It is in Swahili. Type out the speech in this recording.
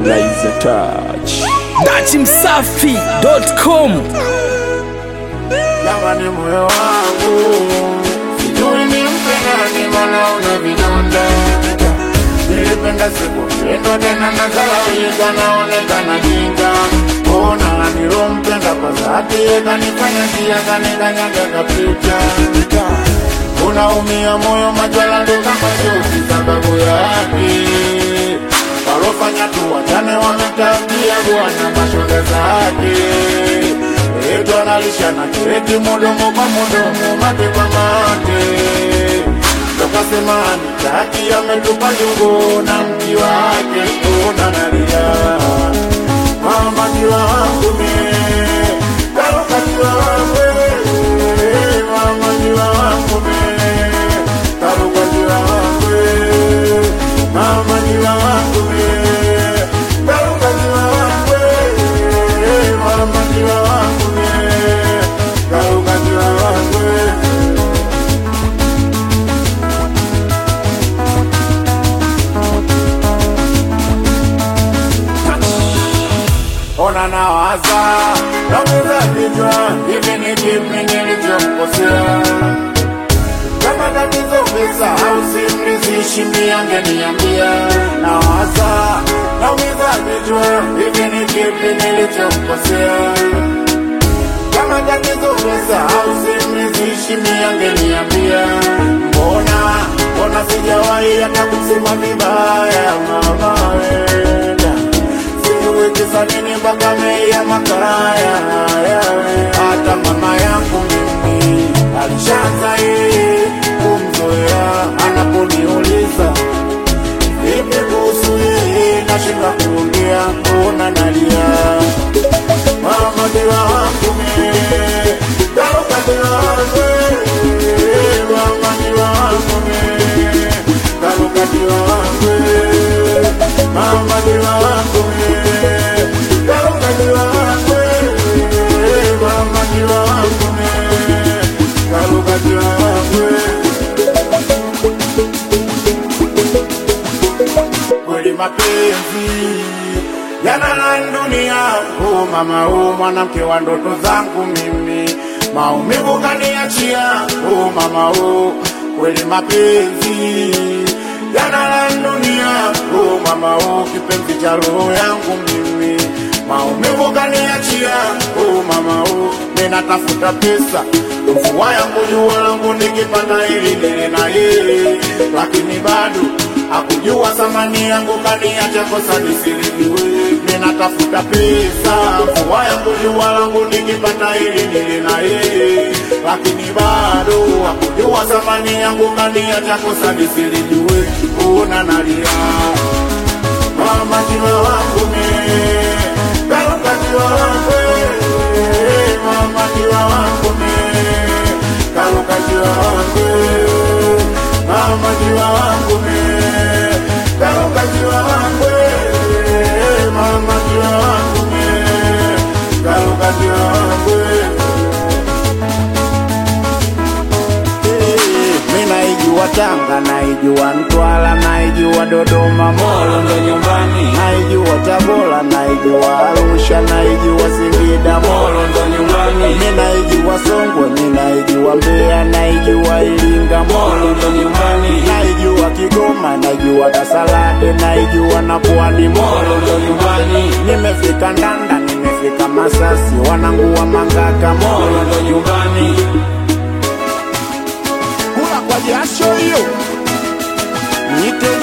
Liza Touch. dachimsafi.com Jamani, moyo wangu sijui nimpe nani, mbona una vidonda. Nilipenda sikupendwa tena, nazalaulika, naonekana jinga. Ona nilompenda kwa dhati, kanifanya njia, kanikanyaga kapita. Unaumia moyo, majwala ndo kama jozi, sababu yake walofanya tu wachane, wametabia bwana mashoga zake Eto analisha na kireti mudomo kwa mudomo, mate kwa mate. Tokasema nitaki ametupa jungo na mti wake kuna nalia. Mama jiwa wangu mie, karuka jiwa wangu eh, mama jiwa wangu mie, karuka jiwa wangu eh, mama jiwa wangu mie, karuka jiwa wangu eh, mama jiwa wangu mie, karuka jiwa wangu eh. ona nawaza nauza vichwa hivi ni kipi nilichomkosea kama tatizo pesa au simrizishi miangeniambia nawaza naumiza vichwa hivi ni kipi nilichomkosea kama tatizo pesa au simrizishi miangeniambia mbona mbona sijawahi hata kusema vibaya mama wenda sijui kisa nini mpaka mei ya makaraya yawe. hata mama yangu mimi alishaanza yeye kumzoea anaponiuliza vipi kuhusu yeye nashinda kuongea mbona nalia mama diwa wangu mie karuka diwa wangu eh, mama diwa wangu mie karuka diwa wangu eh, mama diwa wangu mie karuka diwa wangu eh, mama diwa wangu mie karuka diwa wangu eh. kweli mapenzi yanala dunia oh mama oh mwanamke wa ndoto zangu mimi maumivu kaniachia oh mama oh kweli mapenzi yanala dunia oh mama oh kipenzi cha roho yangu mimi maumivu kaniachia oh mama oh ninatafuta pesa mvua yangu jua langu nikipata ili nile na yeye lakini bado hakujua thamani yangu kaniacha kosa nisiliwe ninatafuta pesa mvua yangu jua langu nikipata ili nile na yeye lakini bado hakujua thamani yangu kaniacha kosa nisilijue una nalia mama jiwa wangu mie karuka jiwa wangu eh, mama jiwa wangu mie karuka jiwa wangu eh, mama jiwa wangu mie karuka jiwa wangu eh, mama jiwa wangu mie karuka jiwa wangu eh. mi naijua Tanga, naijua Mtwara, naijua Dodoma, Molo ndo nyumbani, naijua Tabora, naijua Arusha, naijua Singida, Molo ndo nyumbani, mi naijua Songwe, mi naijua Mbeya, naijua Iringa, Molo ndo nyumbani, naijua Kigoma, naijua Kasalade, naijua na Pwani, Molo ndo nyumbani, nimefika Ndanda, nimefika Masasi, wanangu wa Mangaka, Molo ndo nyumbani kula kwa jasho hiyo, niite